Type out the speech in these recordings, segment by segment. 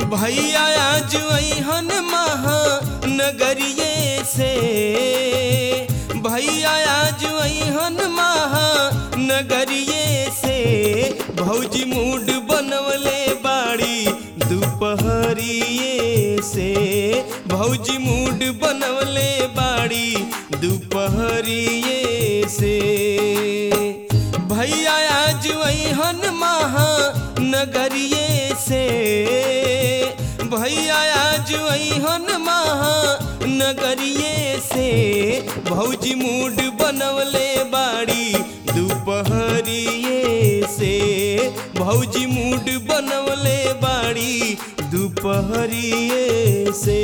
भैया आज अहन महानगरिये से भैया आज अहन महानगरिये से भौजी मूड बनवले बाड़ी दोपहरिए से भौजी मूड बनवले बाड़ी दोपहरिए से भैया आज अहन महानगरिये से भैया आज अहन महानगरिये से भौजी मूड बनवले बाड़ी दोपहरिए से भौजी मूड बनवले बाड़ी दोपहरिए से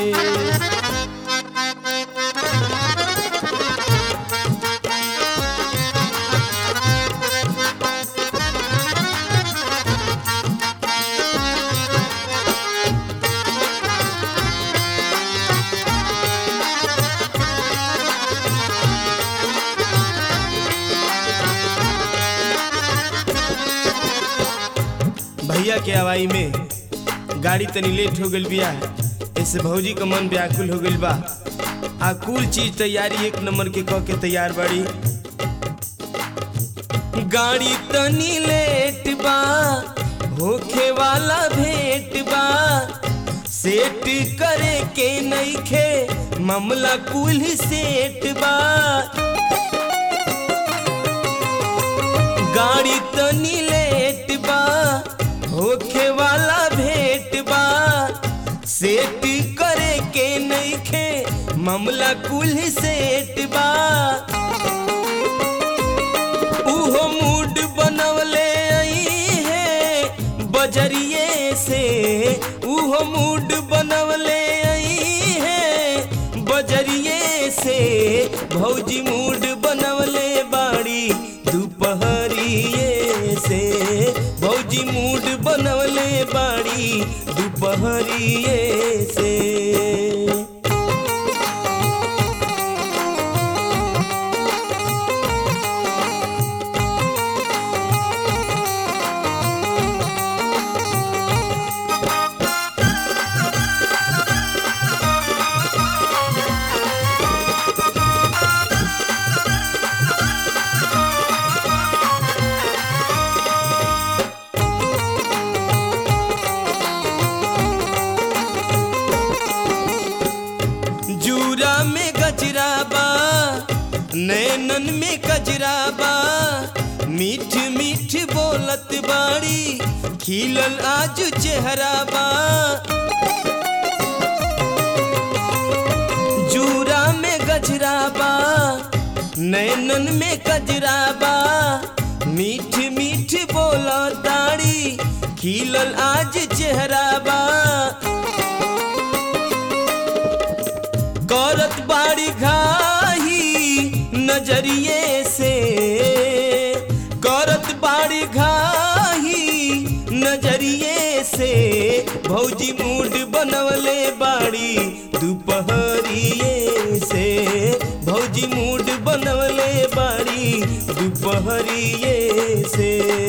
भैया के हवाई में गाड़ी तनी लेट हो गइल बिया ऐसे भौजी का मन व्याकुल हो गइल बा आ कुल चीज तैयारी एक नंबर के कह के तैयार बाड़ी गाड़ी तनी लेट बा होखे वाला भेट बा सेट करे के नइखे मामला कुल सेट बा गाड़ी तनी लेट बा होखे वाला भेट बा सेट करे के नइखे मामला कुल सेट बा उहो मूड बनवले आई है बजरिए से उहो मूड बनवले आई है बजरिए से भौजी मूड बनवले बाड़ी दोपहरिए से भौजी मूड बनवले बाड़ी दोपहरिए से जूरा में गजरा बा नैनन में कजरा बा मीठ मीठ बोलत बाड़ी खिलल आज चेहरा बा जूरा में गजरा बा नैनन में कजरा बा मीठ मीठ बोला दाड़ी खिलल आज चेहरा बा करत बाड़ी घाही नजरिए से करत बाड़ी घाही नजरिए से भौजी मूड बनवले बाड़ी दोपहरिए से भौजी मूड बनवले बाड़ी दोपहरिए से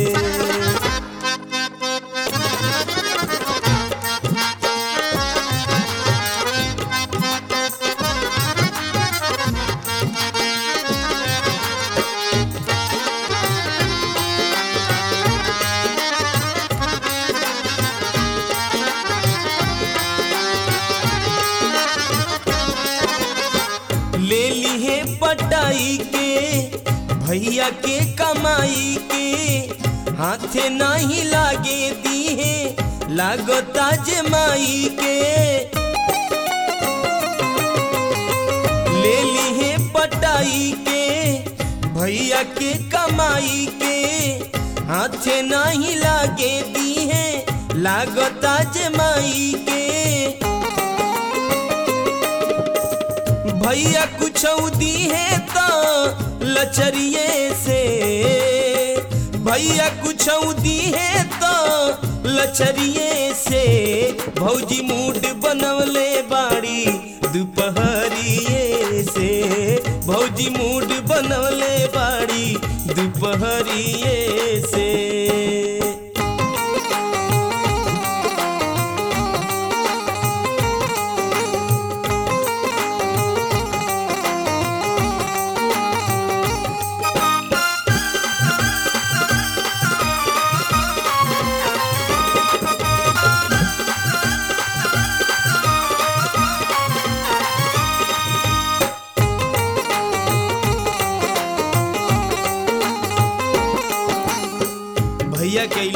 ले लिए पटाई के भैया के कमाई के हाथे नहीं लागे दिए लागता जमाई के ले लिए पटाई के भैया के कमाई के हाथे नहीं लागे दिए लागता जमाई के भैया कुछ दी है तो लचरिए से भैया कुछ दी है तो लचरिए से भौजी मूड बनवले बाड़ी दोपहरिए से भौजी मूड बनवले बाड़ी दोपहरिए से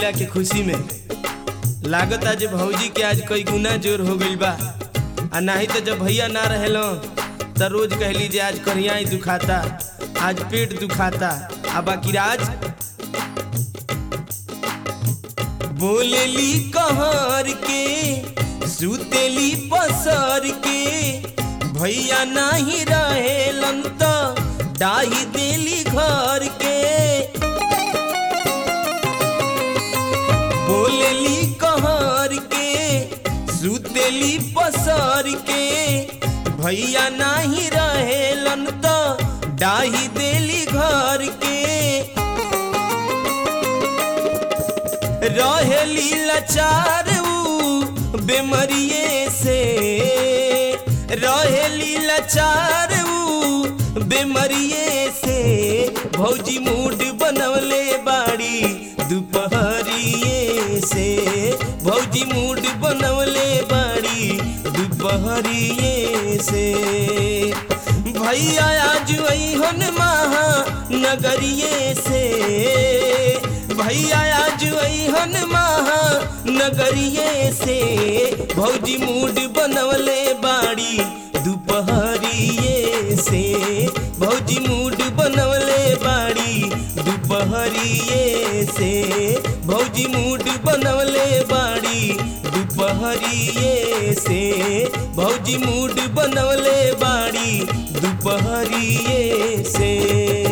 मिलला के खुशी में लागत आज भौजी के आज कई गुना जोर हो गइल बा आ नाही तो जब भैया ना रहेलो त रोज कहली जे आज करिया ही दुखाता आज पेट दुखाता आ बाकी राज बोलेली कहर के सुतेली पसर के भैया नाही रहेलन त डाही देली घर के बोलेली कहर के सुतेली पसर के भैया नाही रहेलन त डाही देली घर के रहेली लाचार ऊ बेमरिए से रहेली लाचार ऊ बेमरिए से भौजी मूड बनवले बाड़ी दुपहरिए से भौजी मूड बनवले बाड़ी दुपहरिए से भैया आज अहन महा नगरिए से भैया आज अहन महा नगरिए से भौजी मूड बनवले बाड़ी दुपहरिए से भौजी मूड बनवले बाड़ी दुपहरिए से भौजी मूड बनवले बाड़ी दुपहरिए से भौजी मूड बनवले बाड़ी दुपहरिए से